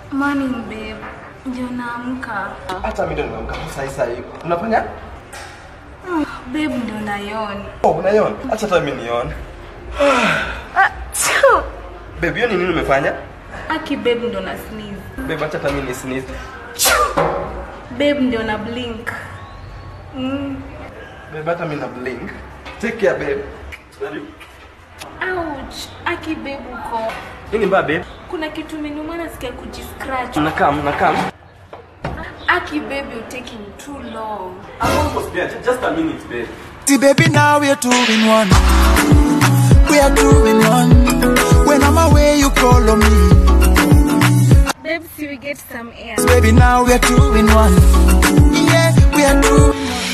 Morning babe. Ndio naamka. Hata mimi ndo nimeamka sasa hivi sasa hivi. Unafanya? Babe ndio nayoni. Oh, unaiona? Acha hata mimi nione. Ah, tsu. Babe, hiyo ni nini umefanya? Aki babe ndio na sneeze. Babe, acha hata mimi ni sneeze. Babe ndio na blink. Mm. Babe, hata mimi na blink. Take care babe. Ouch. Aki babe uko. Nini mbaya babe? Kuna kitu imeniuma nasikia kujiscratch. Unakam, unakam. Aki babe you taking too long. I'm almost there. Just a minute babe. See, baby, now we're two in one. We are two in one. When I'm away, you call on me. Babe, see we get some air. Baby, now we're two in one. Yeah, we are two in one.